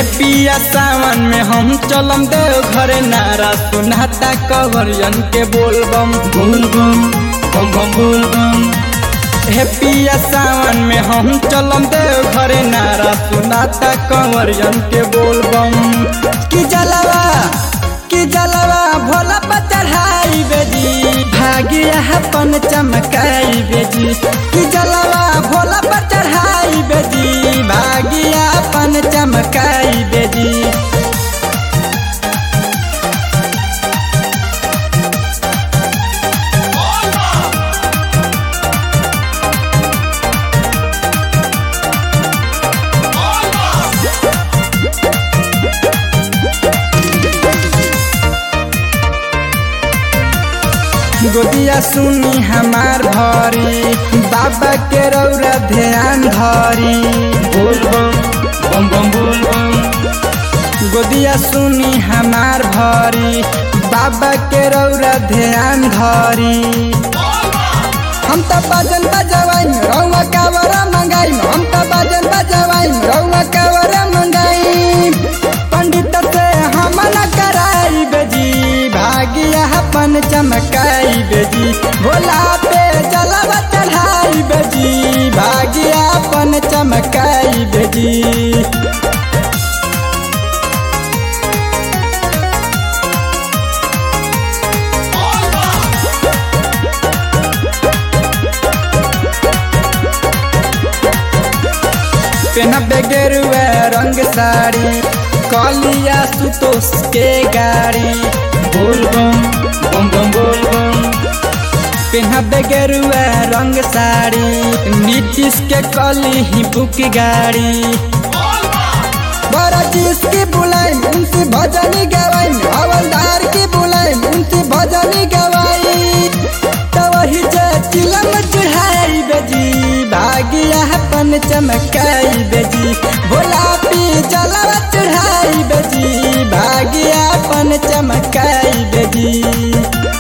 हे पिया सावन में हम चलम देव घरे नारा सुनाता कवरियन के बोलबम बोलबम बम बम बोलबम हे पिया सावन में हम चलम देव घरे नारा सुनाता कंवरियन के बोलबम कि जलवा कि जलवा भोला पर चढ़ाई बेजी भागिया अपन चमकाई बेजी कि जलवा भोला पर चढ़ाई बेजी भागिया अपन चमकाई बेजी गोदिया सुनी हमार भरी बाबा के रौरा ध्यान धरी बोलबम बम बम बोलबम गोदिया सुनी हमार भरी बाबा के रौरा ध्यान धरी हम त बाजन बजवाई रौवा कावरा मंगाई हम त बाजन बजवाई रौवा कावरा मंगाई पंडित से हम न कराई बेजी भागिया अपन चमकाई बेजी भोला पे जलवा चढ़ाई बेजी भागिया अपन चमकाई बेजी पेनबे गेरुआ रंग साड़ी कलिया सुतोष के गाड़ी बोलबम बम बम बोलबम पेनबे गेरुआ रंग साड़ी नीतीश के कली ही बुक गाड़ी बड़ा चीज की बुलाई उनसे भजनी गवाई हवलदार की बुलाई उनसे भजनी गवाई तो वही जे चिलम चढ़ाई बेजी भागिया अपन चमकाई बेजी भोला पी जलवा चढ़ाई बेजी भागिया अपन चमकाई बेजी